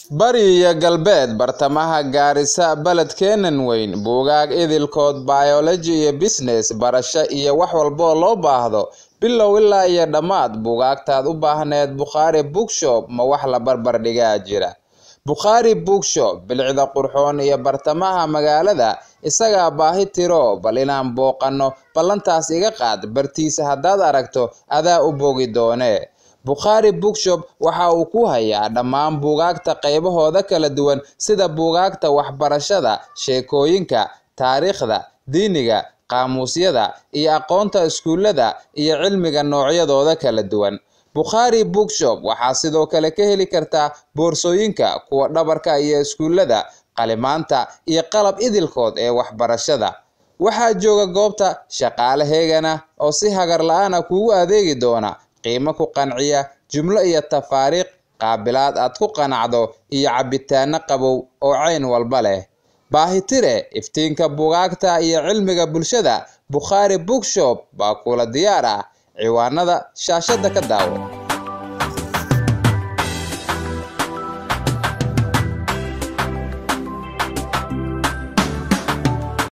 Bari iyo Galbeed Bartamaha Gaarisa Baledkeenan weyn Buugaag idilkood Biology iyo Business Barasho iyo wax walba oo loo baahdo bilow ilaa iyo dhammaad buugaagtaad u baahneed Bukhari Bookshop ma wax la barbar dhigaa jira Bukhari Bookshop bilicda qurxoon iyo bartamaha magaalada isagaa baahi tiro bal inaan booqanno ballantaas iga qaad bartiisa haddaad aragto adaa u bogi doone Bukhari Bookshop waxa uu ku hayaa dhammaan buugaagta qaybahooda kala duwan sida buugaagta waxbarashada, sheekooyinka, taariikhda, diiniga, qaamuusyada, iyo aqoonta iskuulada iyo cilmiga noocyadooda kala duwan. Bukhari Bookshop waxaa sidoo kale ka heli kartaa boorsooyinka, kuwa dhabarka iyo iskuulada, qalimaanta, iyo qalab idilkood ee waxbarashada. Waxaa jooga goobta shaqaale heegan ah oo si hagar la'aan ah kuugu adeegi doona, qiime ku qanciya, jumlo iyo tafaariiq, qaabilaad aad ku qanacdo, iyo cabitaanno qabow oo cayn walba leh. Baahitire, iftiinka buugaagta iyo cilmiga bulshada, Bukhari Bookshop baa kula diyaar ah. Ciwaanada shaashada ka daawo.